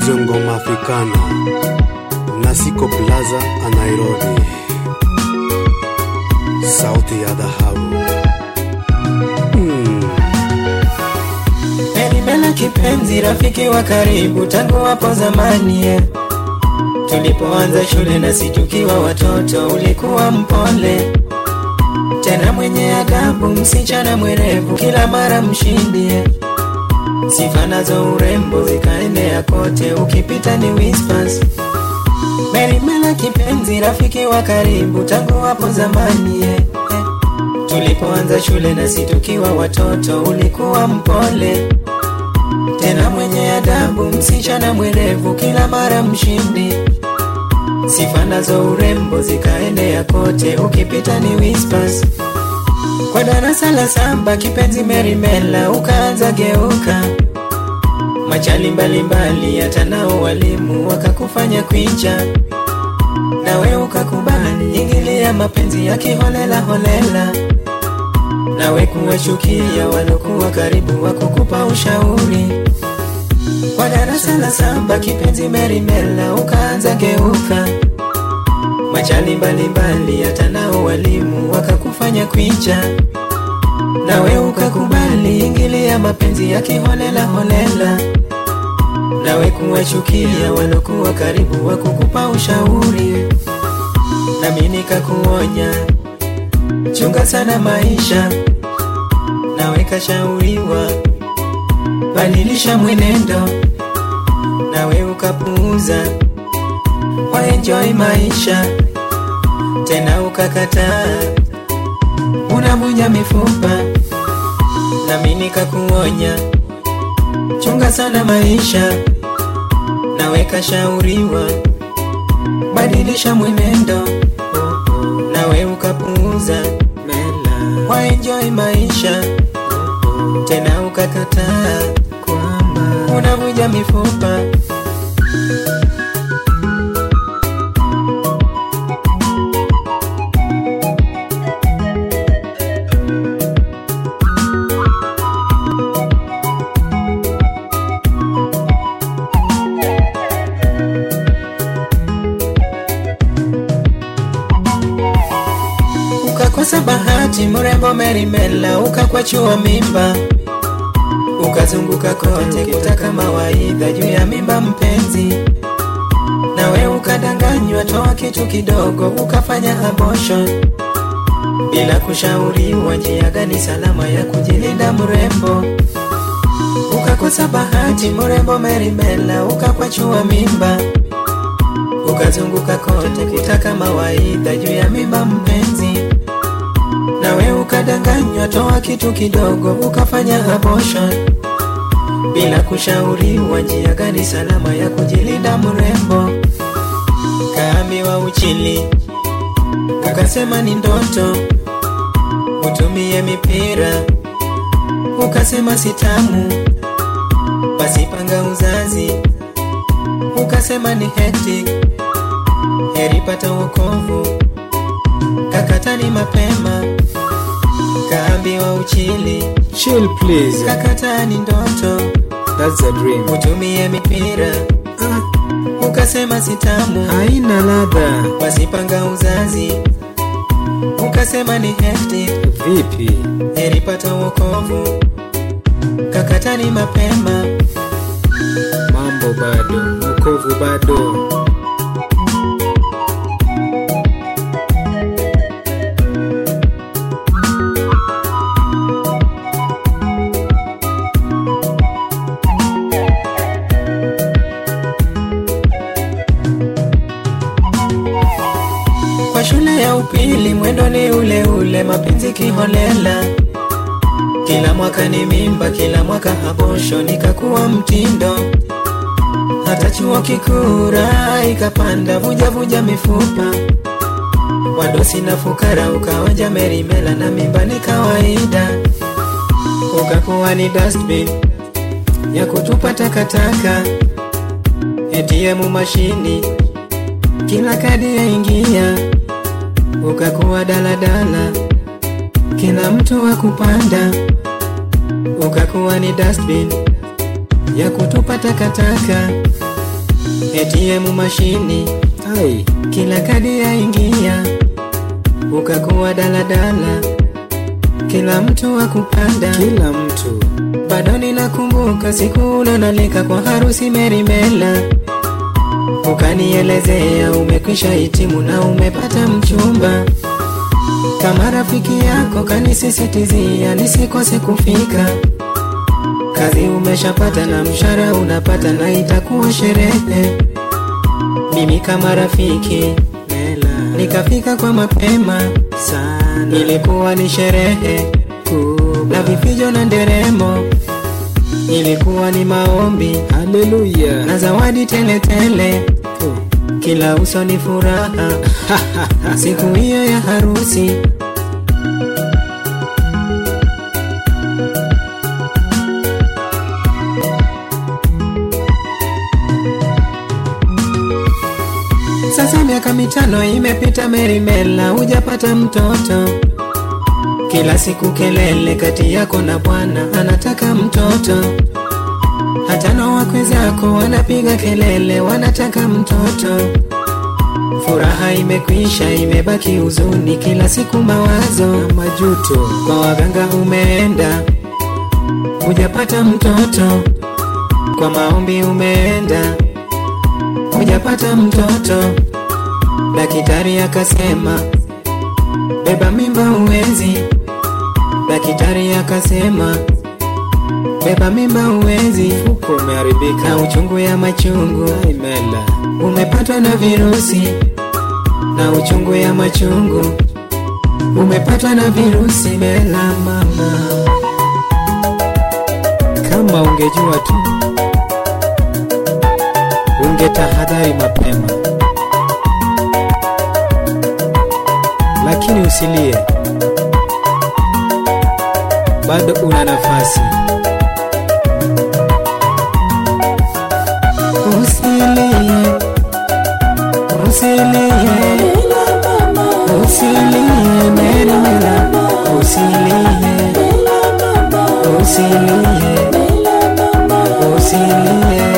Radio Ngoma Africana Nasiko Plaza a Nairobi, sauti ya dhahabu. Hmm. Elimela kipenzi, rafiki wa karibu tangu hapo zamani eh. Tulipoanza shule nasi tukiwa watoto, ulikuwa mpole tena mwenye adabu, msichana mwerevu, kila mara mshindi eh. Sifa nazo urembo zikaenea kote, ukipita ni whispers. Merimela kipenzi, rafiki wa karibu tangu hapo zamani eh, eh. Tulipoanza shule nasi tukiwa watoto, ulikuwa mpole tena mwenye adabu, msichana mwerevu, kila mara mshindi. Sifa nazo urembo zikaenea kote, ukipita ni whispers. Kwa darasa la saba kipenzi Merimela ukaanza geuka, machali mbalimbali, hata nao walimu wakakufanya kwicha, nawe ukakubali ingilia mapenzi ya kiholela holela, nawe kuwachukia walokuwa karibu wakukupa ushauri. Kwa darasa la saba kipenzi Merimela ukaanza geuka, machali mbalimbali, hata nao walimu wakakufanya kwicha, nawe ukakubali ingilia mapenzi ya kiholela holela, nawe kuwachukia walokuwa karibu wakukupa ushauri, nami nikakuonya chunga sana maisha, nawe kashauriwa badilisha mwenendo, nawe ukapuuza waenjoy maisha tena ukakataa, unavunja mifupa, nami nikakuonya chunga sana maisha, nawe kashauriwa badilisha mwenendo, nawe ukapuuza waenjoy maisha tena ukakataa, unavunja mifupa ukakosa bahati, mrembo Merimela ukakwachua mimba, ukazunguka kote kutaka mawaidha juu ya mimba mpenzi, nawe ukadanganywa, toa kitu kidogo, ukafanya abortion bila kushauriwa njia gani salama ya kujilinda mrembo. Ukakosa bahati, mrembo Merimela ukakwachua mimba, ukazunguka kote kutaka mawaidha juu ya mimba mpenzi, nawe ukadanganywa, toa kitu kidogo, ukafanya abortion bila kushauriwa njia gani salama ya kujilinda mrembo. Kaambiwa uchili, ukasema ni ndoto, utumie mipira, ukasema sitamu, basi panga uzazi, ukasema ni hectic, heri pata wokovu, kakatani mapema, kaambiwa uchili, Chill, please. kakatani ndoto, That's a dream. utumie mipira, Ah, ukasema sitamu, haina ladha. wasipanga uzazi, ukasema ni hectic, Vipi? heri pata wokovu, kakatani mapema, Mambo bado, wokovu bado. kwa shule ya upili mwendo ni ule ule, mapenzi kiholela, kila mwaka ni mimba, kila mwaka habosho, nikakuwa mtindo, hata chuo kikuu raha ikapanda, vuja vuja mifupa, wadosi na fukara, ukaonja Merimela na mimba ni kawaida, ukakuwa ni dustbin ya kutupa takataka, ATM mashini, kila kadi yaingia, ukakuwa daladala, kila mtu wa kupanda, ukakuwa ni dustbin ya kutupa takataka, ATM mashini ai kila kadi yaingia, ukakuwa daladala, kila mtu akupanda. kila mtu Bado ninakumbuka siku ulonalika kwa harusi Merimela, ukanielezea umekwisha hitimu na umepata mchumba. Kama rafiki yako kanisisitizia nisikose kufika. Kazi umeshapata na mshahara unapata na itakuwa sherehe. Mimi kama rafiki Mela nikafika kwa mapema, sana ilikuwa ni sherehe kubwa na vifijo na nderemo, ilikuwa ni maombi haleluya na zawadi teletele, Oh. kila uso ni furaha siku hiyo ya harusi. Sasa miaka mitano imepita, Merimela, hujapata mtoto. Kila siku kelele kati yako na bwana, anataka mtoto. Hata na wakwe zako wanapiga kelele, wanataka mtoto. Furaha imekwisha, imebaki huzuni, kila siku mawazo. na majuto Kwa waganga umeenda, hujapata mtoto. Kwa maombi umeenda, hujapata mtoto. Daktari akasema beba mimba uwezi. Daktari akasema beba mimba uwezi, uko umeharibika na uchungu ya machungu ai Mela umepatwa na virusi, na uchungu ya machungu umepatwa na virusi. Mela mama, kama ungejua tu ungetahadhari mapema lakini usilie bado una nafasi usilie, usilie, usilie, Mela Mela, usilie, usilie, usilie,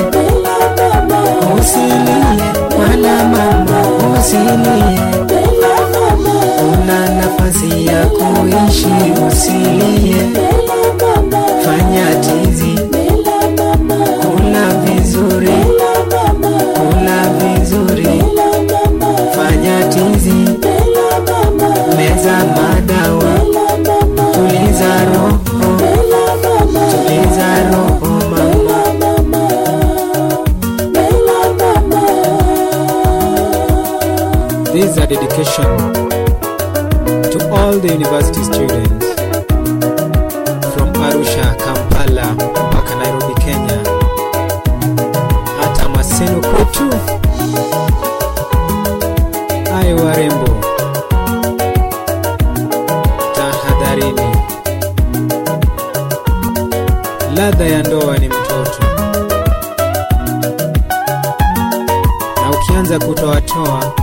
usilie, wala mama, usilie. Una nafasi ya kuishi, usilie, fanya tizi, kula vizuri, kula vizuri, fanya tizi, meza madawa, tuliza roho, tuliza roho mama. This is a dedication to all the university students from Arusha, Kampala mpaka Nairobi, Kenya, hata Maseno kwetu. Ayo warembo, tahadharini, ladha ya ndoa ni mtoto, na ukianza kutoatoa